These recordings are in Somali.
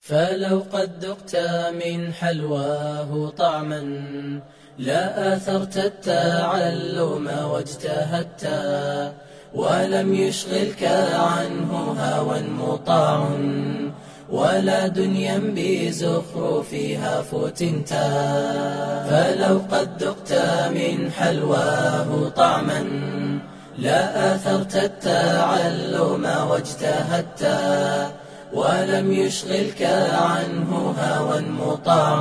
فلو قد ذقت من حلواه طعما لا آثرت التعلم واجتهدت ولم يشغلك عنه هوى مطاع ولا دنيا بزخرفها فتنت فلو قد ذقت من حلواه طعما لا آثرت التعلم واجتهدت ولم يشغلك عنه هوى مطاع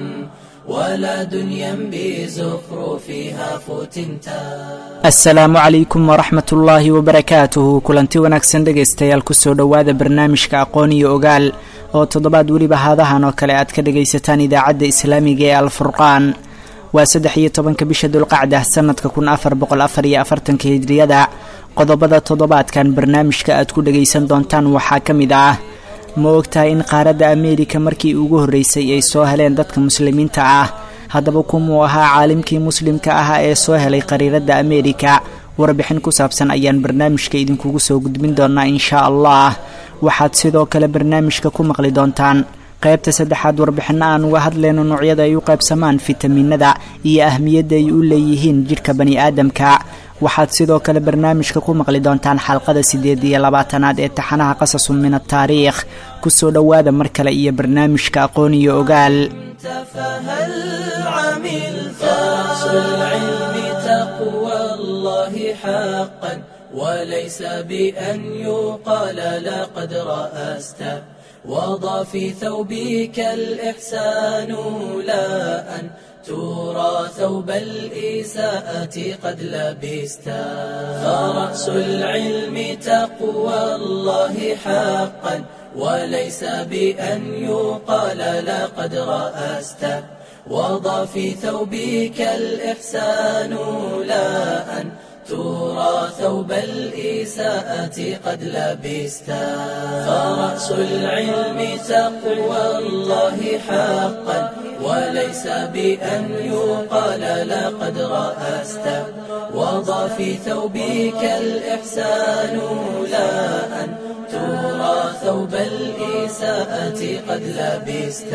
ولا دنيا بزخرفها فتنتا asalaamu calaykum waraxmat ullaahi wabarakaatuhu kulanti wanaagsan dhegaystayaal kusoo dhowaada barnaamijka aqoon iyo ogaal oo toddobaad weliba haadahan oo kale aad ka dhagaysataan idaacadda islaamiga ee alfurqaan waa saddex iyo tobanka bisha dulqacda sanadka kun afar boqol afar iyo afartanka hijriyada qodobada toddobaadkan barnaamijka aad ku dhagaysan doontaan waxaa ka mid ah ma ogtahay in qaaradda ameerika markii ugu horreysay ay soo heleen dadka muslimiinta ah haddaba kumuu ahaa caalimkii muslimka ahaa ee soo helay qariiradda ameerika warbixin ku saabsan ayaan barnaamijka idinkugu soo gudbin doonaa inshaa allah waxaad sidoo kale barnaamijka ku maqli doontaan qaybta saddexaad warbixinno aan uga hadlayno noocyada ay u qaybsamaan fitamiinada iyo ahmiyadda ay u leeyihiin jidhka bani aadamka waxaad sidoo kale barnaamijka ku maqli doontaan xalqada siddeed iyo labaatanaad ee taxanaha qasasun min ataariikh kusoo dhowaada mar kale iyo barnaamijka aqoon iyo ogaal فهل عملت فرس العلم تقوى الله حقا وليس بأن يقال لقد رأست وضع في ثوبك الإحسان لا أن ترى ثوب الإساءة قد لبست فرأس العلم تقوى الله حقا وليس بأن يقال لقد رأست وضع في ثوبك الإحسان لا أن ترى ثوب الإساءة قد لبست فرأس العلم تقوى الله حقا وليس بأن يقال لقد رأست وضع في ثوبك الإحسان لا أن ترى ثوب الإساءة قد لبست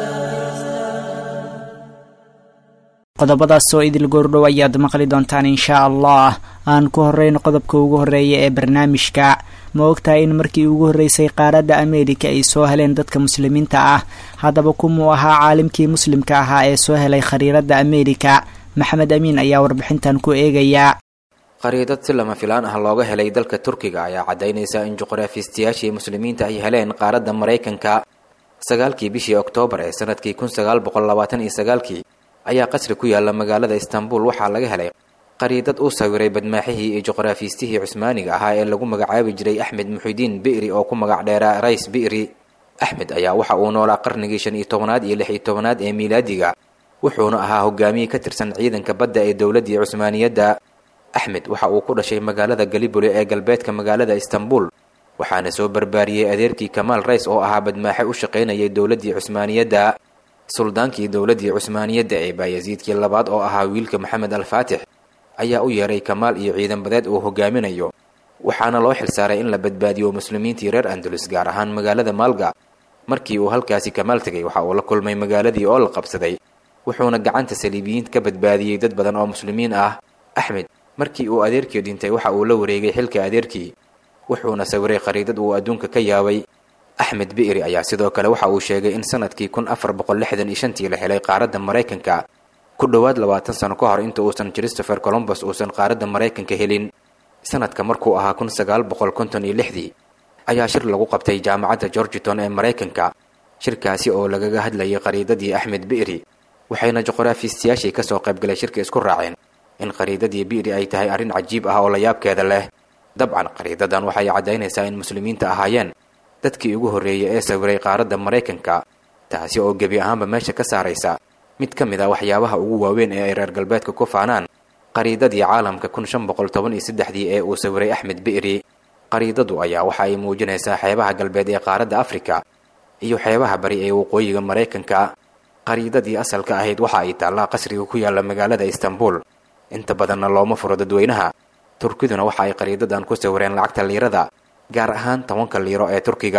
qodobadaas oo idil goordhow ayaad maqli doontaan inshaa allah aan ku horeyno qodobka ugu horreeya ee barnaamijka ma ogtahay in markii ugu horreysay qaaradda ameerika ay soo heleen dadka muslimiinta ah haddaba kumuu ahaa caalimkii muslimka ahaa ee soo helay khariiradda ameerika maxamed amiin ayaa warbixintan ku eegayaa qariidad si lama filaan ah looga helay dalka turkiga ayaa caddaynaysa in juqraafiistayaashii muslimiinta ay heleen qaaradda maraykanka sagaalkii bishii oktoobar ee sanadkii kun sagaal boqol labaatan iyo sagaalkii ayaa qasri ku yaalla magaalada istanbul waxaa laga helay qariidad uu sawiray badmaaxihii iyo juqraafiistihii cusmaaniga ahaa ee lagu magacaabi jiray axmed muxidiin bi'ri oo ku magac dheeraa rays bi'ri axmed ayaa waxa uu noolaa qarnigii shan iyo tobanaad iyo lix iyo tobanaad ee miilaadiga wuxuuna ahaa hogaamiye ka tirsan ciidanka badda ee dowladdii cusmaaniyadda axmed waxa uu ku dhashay magaalada galiboli ee galbeedka magaalada istanbul waxaana soo barbaariyey adeerkii kamaal rays oo ahaa badmaaxe u shaqaynayay dowladdii cusmaaniyadda suldaankii dowladdii cusmaaniyadda ee baayasiidkii labaad oo ahaa wiilka maxamed alfaatix ayaa u yeeray kamaal iyo ciidan badeed uu hogaaminayo waxaana loo xilsaaray in la badbaadiyo muslimiintii reer andalus gaar ahaan magaalada maalga markii uu halkaasi kamaal tegay waxa uu la kulmay magaaladii oo la qabsaday wuxuuna gacanta saliibiyiinta ka badbaadiyey dad badan oo muslimiin ah axmed markii uu adeerkii dhintay waxa uu la wareegay xilka adeerkii wuxuuna sawiray khariidad uu adduunka ka yaabay axmed bi'ri ayaa sidoo kale waxa uu sheegay in sanadkii kun afar boqol lixdan iyo shantii la helay qaaradda maraykanka ku dhowaad labaatan sano ka hor inta uusan christopher colombus uusan qaaradda maraykanka helin sanadka markuu ahaa kun sagaal boqol konton iyo lixdii ayaa shir lagu qabtay jaamacadda georgiton ee maraykanka shirkaasi oo lagaga hadlayay qariidadii axmed bi'ri waxayna juqraafiistayaashii kasoo qaybgalay shirka isku raaceen in qariidadii bi'ri ay tahay arrin cajiib ah oo la yaabkeeda leh dabcan qariidadan waxay caddaynaysaa in muslimiinta ahaayeen dadkii ugu horreeyay ee sawiray qaaradda maraykanka taasi oo gebi ahaanba meesha ka saaraysa mid ka mid a waxyaabaha ugu waaweyn ee ay reer galbeedka ku faanaan qariidadii caalamka kun shan boqol toban iyo saddexdii ee uu sawiray axmed bi'ri qariidadu ayaa waxa ay muujinaysaa xeebaha galbeed ee qaaradda afrika iyo xeebaha bari ee waqooyiga maraykanka qariidadii asalka ahayd waxa ay taallaa qasriga ku yaalla magaalada istanbul inta badanna looma furo dadweynaha turkiduna waxa ay qariidadan ku sawireen lacagta liirada gaar ahaan tobanka liiro ee turkiga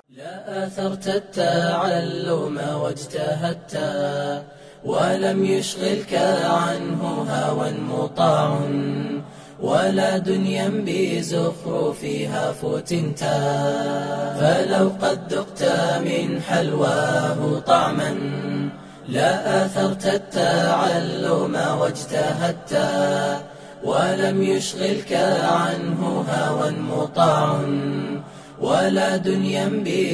لا آثرت التعلم واجتهدت ولم يشغلك عنه هوى مطاع ولا دنيا بزخرفها فتنت فلو قد ذقت من حلواه طعما لا آثرت التعلم واجتهدت ولم يشغلك عنه هوى مطاع ولا دنيا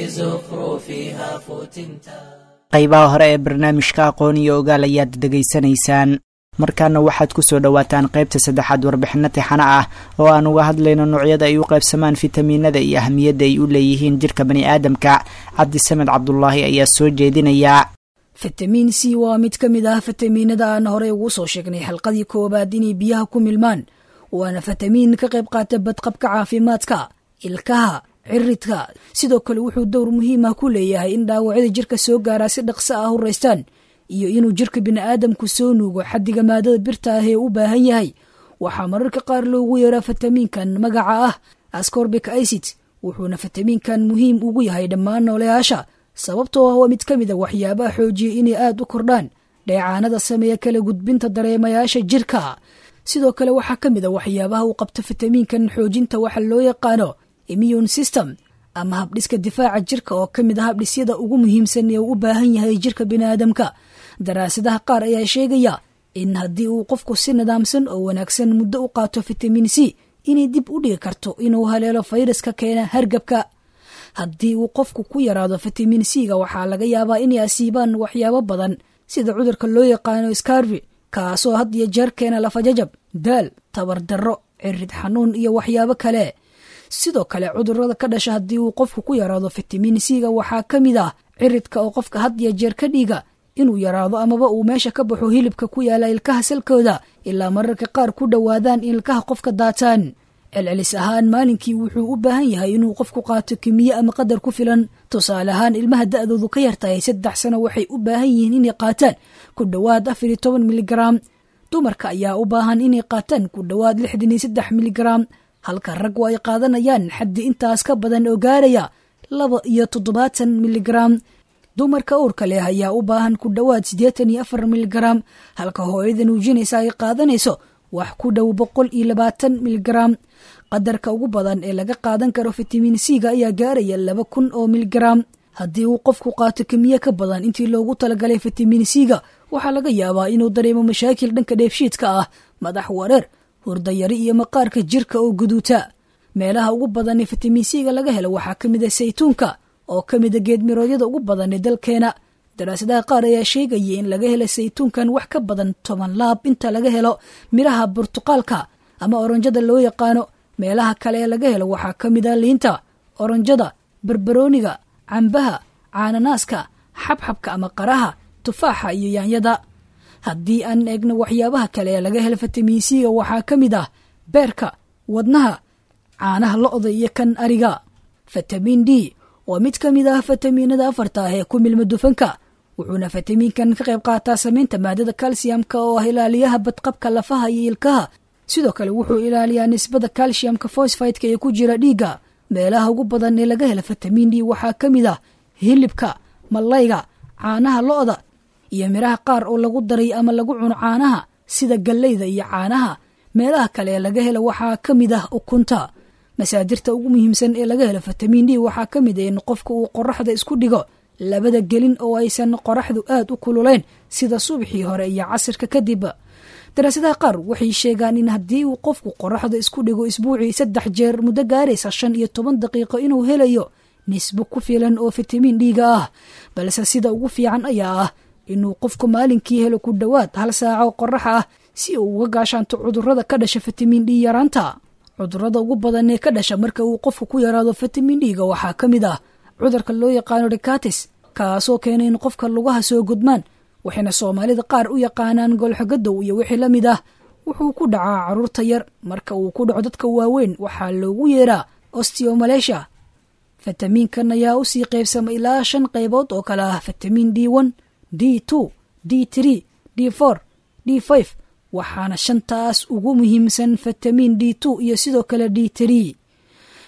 بزخرفها فتنتا qaybaha hore ee barnaamijka aqoon iyo ogaal ayaad dhegaysanaysaan markaana waxaad kusoo dhowaataan qaybta saddexaad warbixino tixano ah oo aan uga hadlayno noocyada ay u qaybsamaan fitamiinada iyo ahmiyadda ay u leeyihiin jirka bani aadamka cabdisamed cabdulaahi ayaa soo jeedinaya fitamiin c waa mid ka mid ah fitamiinada aan horey ugu soo sheegnay xalqadii koowaad inay biyaha ku milmaan waana fitamiin ka qayb qaata badqabka caafimaadka ilkaha ciridka sidoo kale wuxuu dowr muhiim ah ku leeyahay in dhaawacyada jirka soo gaaraa si dhaqso ah u raystaan iyo inuu jirka bini'aadamku soo nuugo xaddiga maadada birta ah ee u baahan yahay waxaa mararka qaar loogu yeeraa fitamiinkan magaca ah ascorbic icid wuxuuna fitamiinkan muhiim ugu yahay dhammaan nooleyaasha sababtoo ah waa mid ka mid a waxyaabaha xoojiya inay aad u kordhaan dheecaanada sameeya kala gudbinta dareemayaasha jirka sidoo kale waxaa ka mid a waxyaabaha uu qabto fitamiinkan xoojinta waxa loo yaqaano immune system ama habdhiska difaaca jirka oo ka mid a habdhisyada ugu muhiimsan ee uu u baahan yahay jirka biniaadamka daraasadaha qaar ayaa sheegaya in haddii uu qofku si nidaamsan oo wanaagsan muddo u qaato fitamiin c inay dib u dhigi karto inuu haleelo fayraska keena hargabka haddii uu qofku ku yaraado fitamiin c-ga waxaa laga yaabaa inay asiibaan waxyaabo badan sida cudurka loo yaqaano scarvi kaasoo had iyo jeer keena lafajajab daal tabardarro cirid xanuun iyo waxyaabo kale sidoo kale cudurada ka dhasha haddii uu qofku ku yaraado fitamiin c-ga waxaa ka mid ah ciridka oo qofka had iyo jeer ka dhiiga inuu yaraado amaba uu meesha ka baxo hilibka ku yaala ilkaha salkooda ilaa mararka qaar ku dhowaadaan in ilkaha qofka daataan celcelis ahaan maalinkii wuxuu u baahan yahay inuu qofku qaato kimiye ama qadar ku filan tusaale ahaan ilmaha da-doodu ka yartahay saddex sano waxay u baahan yihiin inay qaataan ku dhowaad afar iyo toban miligaram dumarka ayaa u baahan inay qaataan ku dhowaad lixdan iyo saddex miligaram halka raggu ay qaadanayaan xaddi intaas ka badan oo gaaraya laba iyo toddobaatan miligaram dumarka uurka leh ayaa u baahan ku dhowaad siddeetan iyo afar miligaram halka hooyada nuujinaysa ay qaadanayso wax ku dhow boqol iyo labaatan miligaram qadarka ugu badan ee laga qaadan karo fitamiin c-ga ayaa gaaraya laba kun oo miligaram haddii uu qofku qaato kimiye ka badan intii loogu talagalay fitamiin c-ga waxaa laga yaabaa inuu dareemo mashaakil dhanka dheefshiidka ah madax wareer hurdayari iyo maqaarka jirka oo guduuta meelaha ugu badan ee fitamiin c-ga laga helo waxaa ka mid a saytuunka oo ka mida geedmiroodyada ugu badan ee dalkeena daraasadaha qaar ayaa sheegaya in laga helo saytuunkan wax ka badan toban laab inta laga helo midhaha burtuqaalka ama oranjada loo yaqaano meelaha kale ee laga helo waxaa ka mid a liinta oranjada barbarooniga cambaha caananaaska xabxabka ama qaraha tufaaxa iyo yaanyada haddii aan eegno waxyaabaha kale ee laga helo fitamiin c-ga waxaa ka mid ah beerka wadnaha caanaha lo-da iyo kan ariga fitamiin d waa mid ka mid ah fitamiinada afarta ah ee ku milma dufanka wuxuuna fitamiinkan ka qayb qaataa samaynta maadada kalsiyamka oo ah ilaaliyaha badqabka lafaha iyo ilkaha sidoo kale wuxuu ilaaliyaa nisbada kalshiyamka fosfideka ee ku jira dhiigga meelaha ugu badan ee laga hela fitamiin d waxaa ka mid ah hilibka mallayga caanaha lo-da iyo midhaha qaar oo lagu daray ama lagu cuno caanaha sida galleyda iyo caanaha meelaha kale ee laga helo waxaa ka mid ah ukunta masaadirta ugu muhiimsan ee laga helo fitamiin d waxaa ka mid a in qofka uu qoraxda isku dhigo labada gelin oo aysan qoraxdu aad u kululayn sida subaxii hore iyo casirka kadib daraasadaha qaar waxay sheegaan in haddii uu qofku qoraxda isku dhigo isbuucii saddex jeer muddo gaaraysa shan iyo toban daqiiqo inuu helayo nisbo ku filan oo fitamiin dhiiga ah balse sida ugu fiican ayaa ah inuu qofku maalinkii helo ku dhowaad hal saaco qorax ah si uu uga gaashaanto cudurada ka dhasha fitamiin d yaraanta cudurada ugu badan ee ka dhasha marka uu qofku ku yaraado fitamiin d-ga waxaa ka mid ah cudurka loo yaqaano rikatis kaasoo keena in qofka lugaha soo gudmaan waxayna soomaalida qaar u yaqaanaan golxogadow iyo wixii la mid ah wuxuu ku dhacaa caruurta yar marka uu ku dhaco dadka waaweyn waxaa loogu yeeraa osteomalesha fitamiinkan ayaa usii qaybsama ilaa shan qaybood oo kale ah fitamiin d one d two d tree d four d five waxaana shantaas ugu muhiimsan fitamiin d two iyo sidoo kale d tree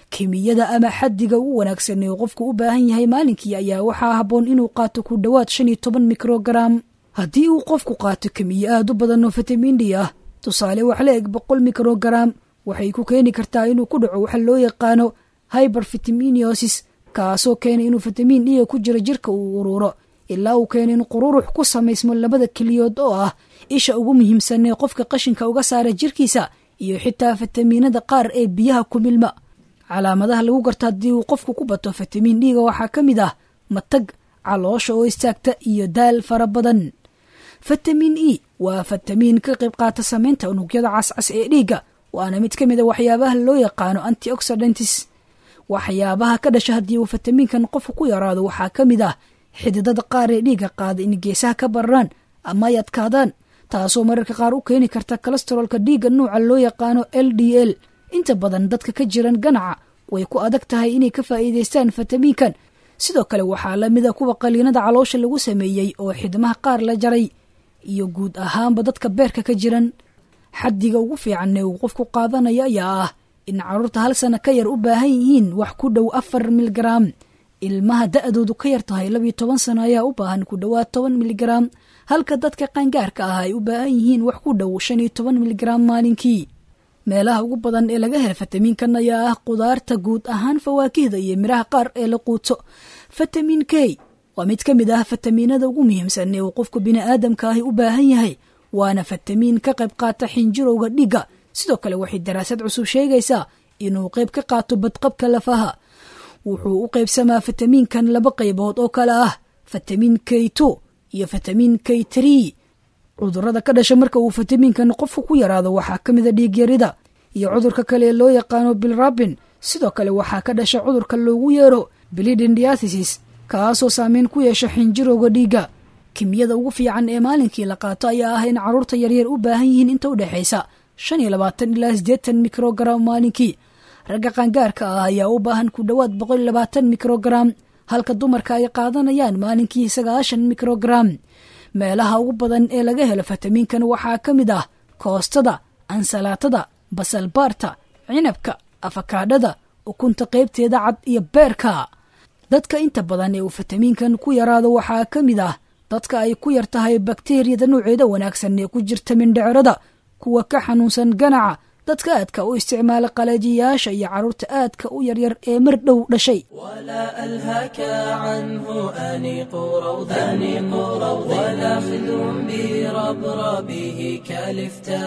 kimiyada ama xaddiga ugu wanaagsan ee qofku u baahan yahay maalinkii ayaa waxaa habboon inuu qaato ku dhowaad shan iyo toban mikrogaram haddii uu qofku qaato kimiyo aad u badan oo fitamin d ah tusaale wax la eg boqol mikrogaram waxay ku keeni kartaa inuu ku dhaco waxa loo yaqaano hyber fitaminiosis kaasoo keena inuu fitamiin dhiga ku jiro jirka uu uruuro ilaa uu keena in qururux ku samaysmo labada keliyood oo ah isha ugu muhiimsan ee qofka qashinka uga saara jirkiisa iyo xitaa fitamiinada qaar ee biyaha ku milma calaamadaha lagu garto haddii uu qofku ku bato fitamiin dhiiga waxaa ka mid ah matag caloosha oo istaagta iyo daal fara badan fitamiin e waa fitamiin ka qayb qaata samaynta unugyada cascas ee dhiigga waana mid ka mid a waxyaabaha loo yaqaano antioxidantis waxyaabaha ka dhasha haddii uu fitamiinkan qofku ku yaraado waxaa ka mid ah xididada qaar ee dhiigga qaada in geesaha ka bararaan ama ay adkaadaan taasoo mararka qaar u keeni karta kolestaroolka dhiigga nuuca loo yaqaano l d l inta badan dadka ka jiran ganaca way ku adag tahay inay ka faa'iidaystaan fitamiinkan sidoo kale waxaa la mida kuwa qaliinada caloosha lagu sameeyey oo xidmaha qaar la jaray iyo guud ahaanba dadka beerka ka jiran xaddiga ugu fiican ee uu qofku qaadanaya ayaa ah in carruurta hal sana ka yar u baahan yihiin wax ku dhow afar milgaraam ilmaha da-doodu ka yar tahay labiyo toban sano ayaa u baahan ku dhowaad toban milgaraam halka dadka qaangaarka ah ay u baahan yihiin wax ku dhow shan iyo toban milgaraam maalinkii meelaha ugu badan ee laga hela fitamiinkan ayaa ah qudaarta guud ahaan fawaakihda iyo midhaha qaar ee la quuto fitamiin k waa mid ka mid ah fitamiinada ugu muhiimsan ee uu qofku bini'aadamka ahi u baahan yahay waana fitamiin ka qayb qaata xinjirowga dhiigga sidoo kale waxay daraasad cusub sheegaysaa inuu qayb ka qaato badqabka lafaha wuxuu u qaybsamaa fitamiinkan laba qaybood oo kale ah fitamiin k two iyo fitamiin k tree cudurada ka dhasha marka uu fitamiinkan qofku ku yaraado waxaa ka mida dhiigyarida iyo cudurka kale ee loo yaqaano bilrabin sidoo kale waxaa ka dhasha cudurka loogu yeero bilidindiathesis kaasoo saameyn ku yeesha xinjirowga dhiigga kimiyada ugu fiican ee maalinkii la qaato ayaa ah in carruurta yaryar u baahan yihiin inta u dhexaysa shan iyo labaatan ilaa siddeetan mikrogaram maalinkii ragga qaangaarka ah ayaa u baahan ku dhowaad boqol iyo labaatan mikrogaram halka dumarka ay qaadanayaan maalinkii sagaashan mikrogaram meelaha ugu badan ee laga helo fitamiinkan waxaa ka mid ah koostada ansalaatada basalbaarta cinabka afakaadhada ukunta qaybteeda cad iyo beerka dadka inta badan ee uu fitamiinkan ku yaraado waxaa ka mid ah dadka ay ku yar tahay bakteriyada nuuceeda wanaagsan ee ku jirta mindhicirada kuwa ka xanuunsan ganaca dadka aadka u isticmaala qalajiyaasha iyo carruurta aadka u yaryar ee mar dhow dhashay ولا ألهك عنه أنيق روض أنيق روض ولا خذ بربربه كالفتا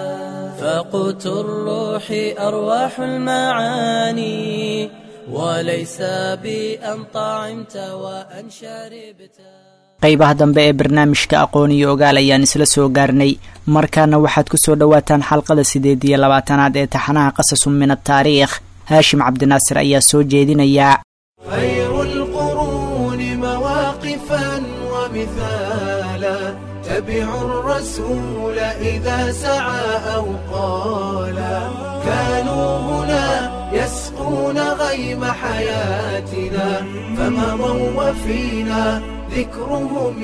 فقوت الروح أرواح المعاني وليس بأن طعمت وأن شربت qaybaha dambe ee barnaamijka aqoon iyo ogaal ayaan isla soo gaarnay markaana waxaad ku soo dhowaataan xalqada sideed iyo labaatanaad ee taxanaha qasasun min ataariikh haashim cabdinaasir ayaa soo jeedinayaa خير القرون مواقفا ومثالا تبعوا الرسول إذا سعى أو قالا كانوا هنا يسقون غيم حياتنا فمضوا وفينا ذكرهم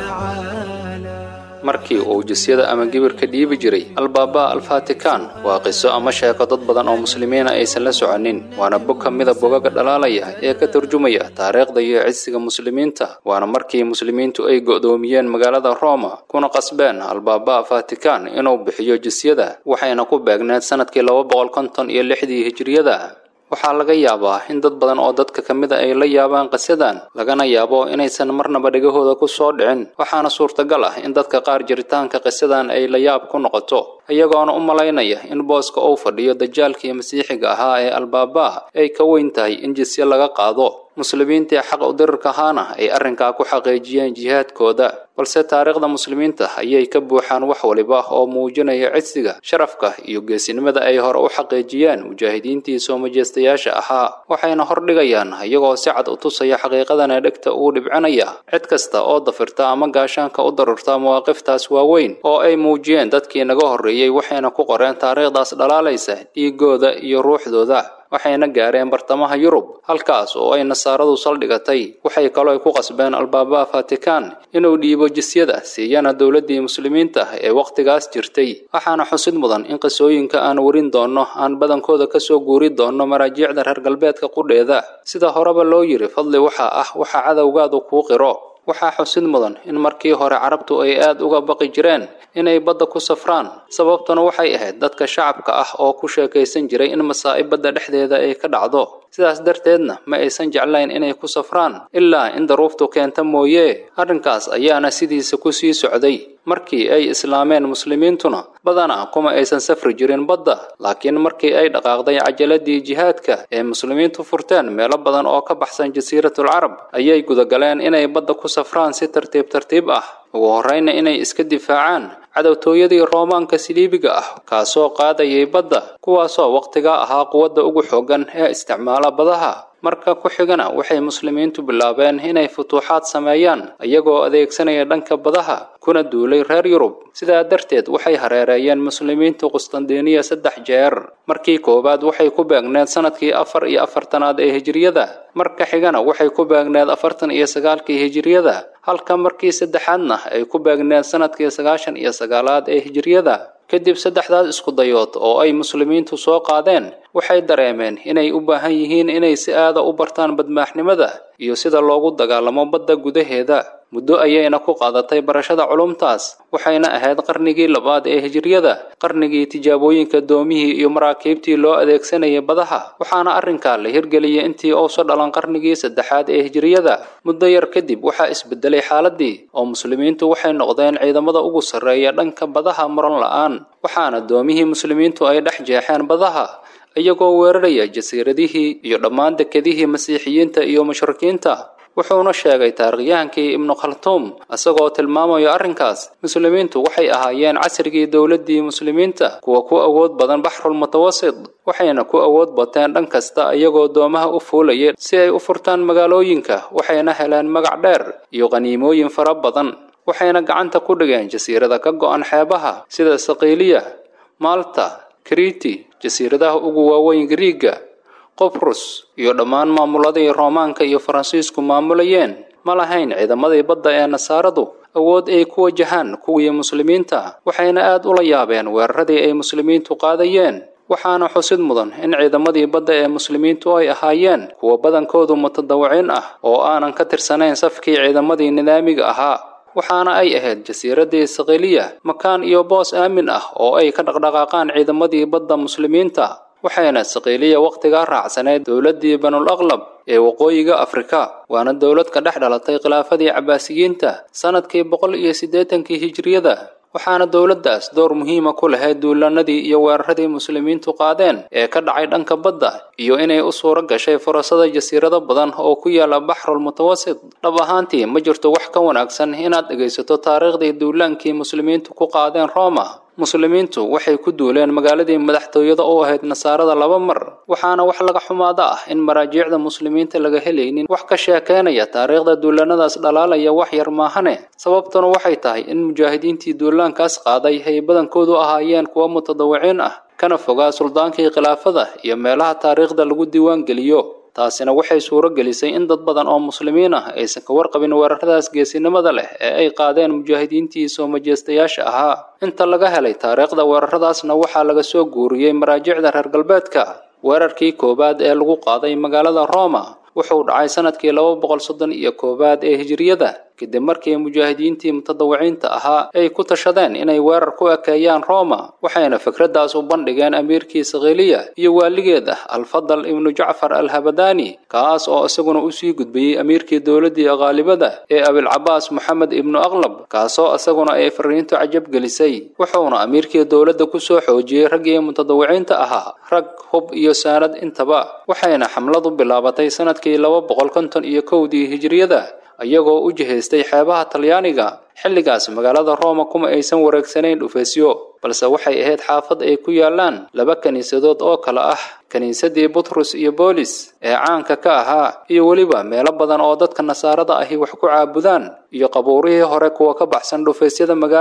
يتعالى markii uu jisyada ama gibirka dhiibi jiray albaaba alfatikan waa qiso ama sheeko dad badan oo muslimiina aysan la soconin waana bog ka mida bogaga dhalaalaya ee ka turjumaya taariikhda iyo cidsiga muslimiinta waana markii muslimiintu ay go'doomiyeen magaalada roma kuna qasbeen albaaba fatikan inuu bixiyo jisyada waxayna ku beegneed sanadkii laba boqol konton iyo lixdii hijiriyada waxaa laga yaabaa in dad badan oo dadka ka mid a ay la yaabaan qisadan lagana yaabo inaysan marnaba dhegahooda ku soo dhicin waxaana suurtagal ah in dadka qaar jiritaanka qisadan ay la yaab ku noqoto iyagoona u malaynaya in booska uu fadhiyo dajaalkii masiixiga ahaa ee albaaba ay ka weyn tahay in jisye laga qaado muslimiintii xaq u dirirka ahaana ay arrinkaa ku xaqiijiyeen jihaadkooda balse taariikhda muslimiinta ayay ka buuxaan wax waliba oo muujinaya cidsiga sharafka iyo geesinimada ay hore u xaqiijiyeen mujaahidiintii soo majeystayaasha ahaa waxayna hordhigayaan iyagoo si cad u tusaya xaqiiqadana dhegta uu dhibcinaya cid kasta oo dafirta ama gaashaanka u darirta mawaaqiftaas waaweyn oo ay muujiyeen dadkii naga horreeyay horreeyey waxayna ku qoreen taariikhdaas dhalaalaysa dhiigooda iyo ruuxdooda waxayna gaareen bartamaha yurub halkaas oo ay nasaaradu saldhigatay waxay kaloo ku qasbeen albaabaha fatikan inuu dhiibo jisyada siiyana dowladdii muslimiinta ee wakhtigaas jirtay waxaana xusid mudan in qisooyinka aan warin doonno aan badankooda kasoo guuri doonno maraajiicda reer galbeedka qudheeda sida horeba loo yiri fadli waxaa ah waxa cadowgaadu kuu qiro waxaa xusid mudan in markii hore carabtu ay aad uga baqi jireen inay badda ku safraan sababtuna waxay ahayd dadka shacabka ah oo ku sheekaysan jiray in masaa'ib badda dhexdeeda ay ka dhacdo sidaas darteedna ma aysan jeclayn inay ku safraan ilaa in daruuftu keenta mooye arrinkaas ayaana sidiisa ku sii socday markii ay islaameen muslimiintuna badanaa kuma aysan safri jirin badda laakiin markii ay dhaqaaqday cajaladii jihaadka ee muslimiintu furteen meelo badan oo ka baxsan jasiiratul carab ayay gudagaleen inay badda ku safraan si tartiib tartiib ah ugu horreyna inay iska difaacaan cadowtooyadii roomaanka siliibiga ah kaasoo qaadayay badda kuwaasoo wakhtigaa ahaa quwadda ugu xooggan ee isticmaala badaha marka ku xigana waxay muslimiintu bilaabeen inay futuuxaad sameeyaan iyagoo adeegsanaya dhanka badaha kuna duulay reer yurub sidaa darteed waxay hareereeyeen muslimiintu qustandiniya saddex jeer markii koowaad waxay ku beegneed sanadkii afar iyo afartanaad ee hijiriyada marka xigana waxay ku beegneed afartan iyo sagaalkii hijiriyada halka markii saddexaadna ay ku beegneed sanadkii sagaashan iyo sagaalaad ee hijiriyada kadib saddexdaas isku dayood oo ay muslimiintu soo qaadeen waxay dareemeen inay u baahan yihiin inay si aada u bartaan badmaaxnimada iyo sida loogu dagaalamo badda gudaheeda muddo ayayna ku qaadatay barashada culumtaas waxayna ahayd qarnigii labaad ee hijiriyada qarnigii tijaabooyinka doomihii iyo maraakiibtii loo adeegsanayay badaha waxaana arrinkaa la hirgeliyay intii uusa dhalan qarnigii saddexaad ee hijiriyada muddo yar kadib waxaa isbedelay xaaladii oo muslimiintu waxay noqdeen ciidamada ugu sarreeya dhanka badaha muran la-aan waxaana doomihii muslimiintu ay dhex jeexeen badaha iyagoo weeraraya jasiiradihii iyo dhammaan dekedihii masiixiyiinta iyo mushrikiinta wuxuuna sheegay taarikhyahankii ibnu khaltuum isagoo tilmaamayo arrinkaas muslimiintu waxay ahaayeen casrigii dowladdii muslimiinta kuwa ku awood badan baxrul mutawasit waxayna ku awood bateen dhan kasta iyagoo doomaha u fuulayay si ay u furtaan magaalooyinka waxayna heleen magac dheer iyo qaniimooyin fara badan waxayna gacanta ku dhigeen jasiirada ka go-an xeebaha sida saqiiliya maalta kriti jasiiradaha ugu waaweyn griiga qobrus iyo dhammaan maamuladii roomaanka iyo faransiisku maamulayeen ma lahayn ciidamadii badda ee nasaaradu awood ay ku wajahaan kuwii muslimiinta waxayna aad ula yaabeen weeraradii ay muslimiintu qaadayeen waxaana xusid mudan in ciidamadii badda ee muslimiintu ay ahaayeen kuwa badankoodu mutadawiciin ah oo aanan ka tirsanayn safkii ciidamadii nidaamiga ahaa waxaana ay ahayd jasiiradii saqiiliya makaan iyo boos aamin ah oo ay ka dhaqdhaqaaqaan ciidamadii badda muslimiinta waxayna saqiiliya wakhtigaa raacsaneyd dowladdii banul aqlab ee waqooyiga afrika waana dowlad ka dhex dhalatay khilaafadii cabaasiyiinta sanadkii boqol iyo siddeetankii hijiriyada waxaana dowladdaas door muhiima ku lahayd duulanadii iyo weeraradii muslimiintu qaadeen ee ka dhacay dhanka badda iyo inay u suuro gashay furasada jasiirado badan oo ku yaala baxrul mutawasit dhab ahaantii ma jirto wax ka wanaagsan inaad dhegaysato taariikhdii duulaankii muslimiintu ku qaadeen rooma muslimiintu waxay ku duuleen magaaladii madaxtooyada u ahayd nasaarada laba mar waxaana wax laga xumaada ah in maraajiicda muslimiinta laga helaynin wax ka sheekeynaya taariikhda duulanadaas dhalaalaya wax yar maahane sababtuna waxay tahay in mujaahidiintii duulaankaas qaaday ay badankoodu ahaayeen kuwa mutadawiciin ah kana fogaa suldaankii khilaafada iyo meelaha taariikhda lagu diiwaan geliyo taasina waxay suuro gelisay in dad badan oo muslimiin ah aysan ka warqabin weeraradaas geesinimada leh ee ay qaadeen mujaahidiintii soo majeystayaasha ahaa inta laga helay taariikhda weeraradaasna waxaa laga soo guuriyey maraajicda reer galbeedka weerarkii koowaad ee lagu qaaday magaalada roma wuxuu dhacay sanadkii laba boqol soddon iyo koowaad ee hijiriyada kadib markii mujaahidiintii mutadawiciinta ahaa ay ku tashadeen inay weerar ku ekeeyaan roma waxayna fikraddaas u bandhigeen amiirkii sakhiiliya iyo waaligeeda alfadal ibnu jacfar alhabadani kaas oo isaguna usii gudbiyey amiirkii dowladdii qaalibada ee abilcabaas moxamed ibnu aqlab kaasoo isaguna ay fariintu cajab gelisay wuxuuna amiirkii dowladda kusoo xoojiyey raggii mutadawiciinta ahaa rag hub iyo saanad intaba waxayna xamladu bilaabatay sanadkii laba boqol konton iyo kowdii hijiriyada iyagoo u jihaystay xeebaha talyaaniga xilligaas magaalada rooma kuma aysan wareegsanayn dhufeysyo balse waxay ahayd xaafad ay ku yaalaan laba kiniisadood oo kale ah kiniisadii butrus iyo boolis ee caanka ka ahaa iyo weliba meelo badan oo dadka nasaarada ahi wax ku caabudaan iyo qabuurihii hore kuwa ka baxsan dhufaysyada magaalada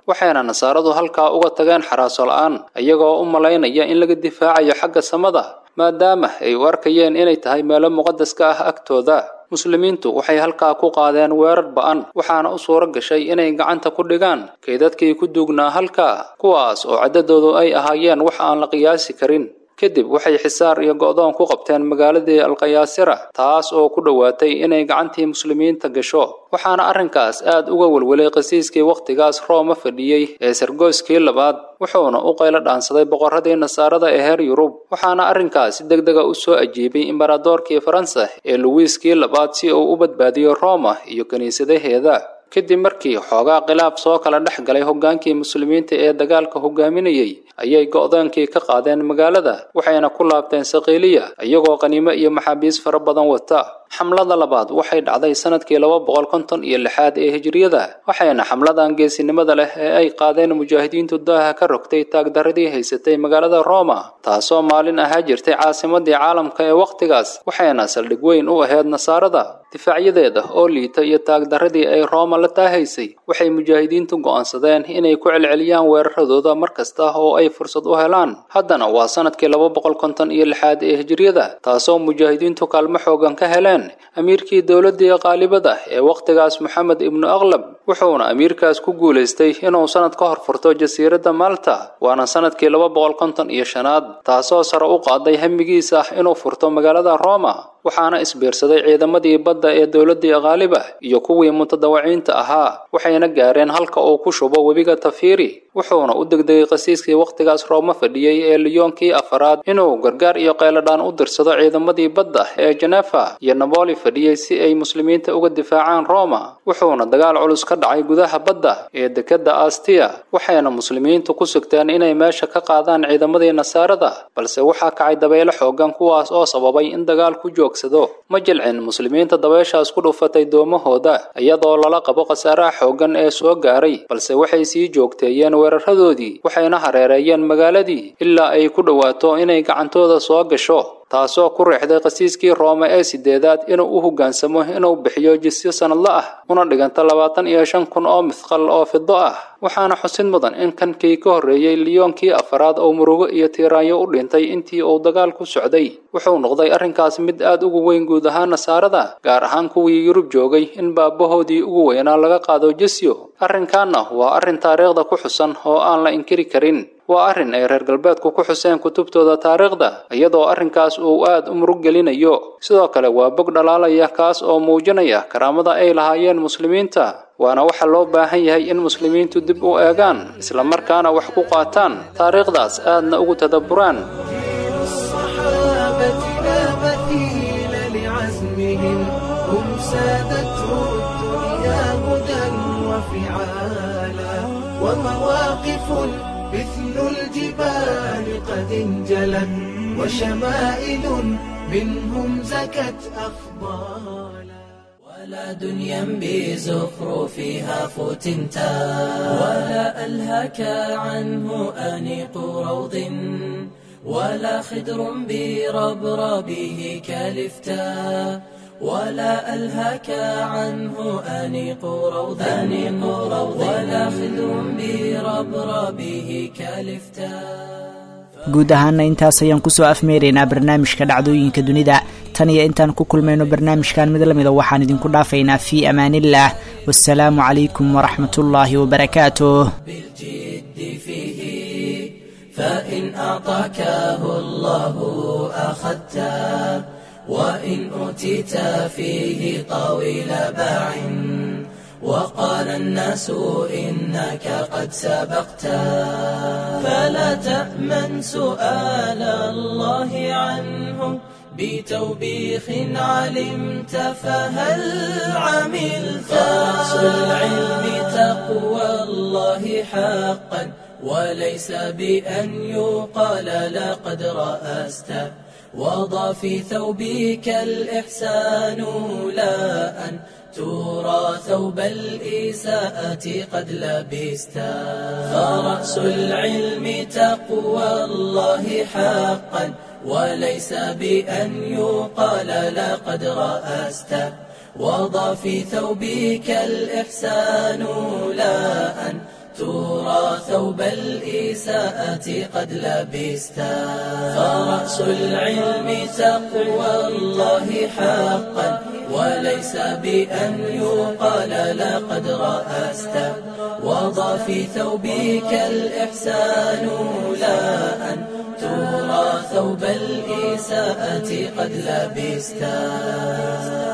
waxayna nasaaradu halkaa uga tageen xaraaso la-aan iyagoo u malaynaya in laga difaacayo xagga samada maadaama ay u arkayeen inay tahay meelo muqadaska ah agtooda muslimiintu waxay halkaa ku qaadeen weerar ba'an waxaana u suuro gashay inay gacanta ku dhigaan kaydadkii ku duugnaa halkaa kuwaas oo caddadoodu ay ahaayeen wax aan la qiyaasi karin kadib waxay xisaar iyo go'doon ku qabteen magaaladii alkayaasira taas oo ku dhowaatay inay gacantii muslimiinta gasho waxaana arrinkaas aad uga welwelay qasiiskii wakhtigaas rooma fadhiyey ee sargoyskii labaad wuxuuna u qaylo dhaansaday boqorradii nasaarada ee heer yurub waxaana arrinkaas si deg dega u soo ajiibay imbaradoorkii faransa ee luwiiskii labaad si uu u badbaadiyo rooma iyo kiniisadaheeda kadib markii xoogaa khilaaf soo kala dhex galay hoggaankii muslimiinta ee dagaalka hogaaminayey ayay go'doonkii ka qaadeen magaalada waxayna ku laabteen saqiiliya iyagoo qaniimo iyo maxaabiis fara badan wata xamlada labaad waxay dhacday sanadkii laba boqol konton iyo lixaad ee hijriyada waxayna xamladan geesinimada leh ee ay qaadeen mujaahidiintu daaha ka rogtay taagdaradii haysatay magaalada roma taasoo maalin ahaa jirtay caasimadii caalamka ee wakhtigaas waxayna saldhig weyn u ahayd nasaarada difaacyadeeda oo liita iyo taagdaradii ay rooma la taahaysay waxay mujaahidiintu go'aansadeen inay ku celceliyaan weeraradooda mar kasta oo ay fursad u helaan haddana waa sanadkii laba boqol konton iyo lixaad ee hijriyada taasoo mujaahidiintu kaalmo xoogan ka heleen amiirkii dowladdii qaalibada ee wakhtigaas moxamed ibnu aqlab wuxuuna amiirkaas ku guulaystay inuu sanad ka hor furto jasiiradda malta waana sanadkii laba boqol konton iyo shanaad taasoo sare u qaaday hamigiisa inuu furto magaalada roma waxaana isbiirsaday ciidamadii badda ee dowladdii qaaliba iyo kuwii mutadawiciinta ahaa waxayna gaareen halka uu ku shubo webiga tafiiri wuxuuna u degdegay qasiiskii wakhtigaas rooma fadhiyey ee liyoonkii afaraad inuu gargaar iyo qayladhaan u dirsado ciidamadii badda ee jenefa iyo naboli fadhiyey si ay muslimiinta uga difaacaan roma wuxuuna dagaal culus ka dhacay gudaha badda ee dekedda astiya waxayna muslimiintu ku sugteen inay meesha ka qaadaan ciidamadii nasaarada balse waxaa kacay dabeyle xoogan kuwaas oo sababay in dagaal ku joogsado ma jilcin muslimiinta dabeeshaas ku dhufatay doomahooda iyadoo lala qabo khasaaraha xoogan ee soo gaaray balse waxay sii joogteeyeen weeraradoodii waxayna hareereeyeen magaaladii ilaa ay ku dhowaato inay gacantooda soo gasho taasoo ku riixday qasiiskii roome ee sideedaad inuu u hoggaansamo inuu bixiyo jisyo sanadla ah una dhiganta labaatan iyo shan kun oo mithqal oo fido ah waxaana xusid mudan in kankii ka horreeyey liyoonkii afaraad oo murugo iyo tiiraanyo u dhintay intii uu dagaal ku socday wuxuu noqday arrinkaas mid aad ugu weyn guud ahaan nasaarada gaar ahaan kuwii yurub joogay in baabahoodii ugu weynaa laga qaado jisyo arrinkaana waa arrin taariikhda ku xusan oo aan la inkiri karin waa arrin ay reer galbeedku ku xuseen kutubtooda taariikhda iyadoo arrinkaas uu aad u murug gelinayo sidoo kale waa bog dhalaalaya kaas oo muujinaya karaamada ay lahaayeen muslimiinta waana waxa loo baahan yahay in muslimiintu dib u eegaan islamarkaana wax ku qaataan taariikhdaas aadna ugu tadabburaan الصحابة لا مثيل لعزمهم هم سادته الدنيا هدى وفعالا ومواقف مثل الجبال قد انجلت وشمائل منهم زكت أفضالا ولا دنيا بزخرفها فتنتا ولا ألهك عنه أنيق روض ولا خدر بربربه كالفتا ولا ألهك عنه أنيق روض أنيق روض ولا خدر بربربه كالفتا guud ahaana intaas ayaan kusoo afmeeraynaa barnaamijka dhacdooyinka dunida tan iyo intaan ku kulmayno barnaamijkan mid lamida waxaan idinku dhaafaynaa fii amaaniillah wasalaamu calaykum waraxmatullaahi wabarakaatuh بالجد فيه فإن أعطاكه الله أخذته وإن أوتيت فيه طويل باع وقال الناس إنك قد سبقت فلا تأمن سؤال الله عنه بتوبيخ علمت فهل عملت فرأس العلم تقوى الله حقا وليس بأن يقال لقد رأست وضع في ثوبك الإحسان لا أن ترى ثوب الإساءة قد لبست فرأس العلم تقوى الله حقا وليس بأن يقال لقد رأست وضع في ثوبك الإحسان لا أن ترى ثوب الإساءة قد لبستا فرأس العلم تقوى الله حقا وليس بأن يقال لقد رأست وضع في ثوبك الإحسان لا أن ترى ثوب الإساءة قد لبستا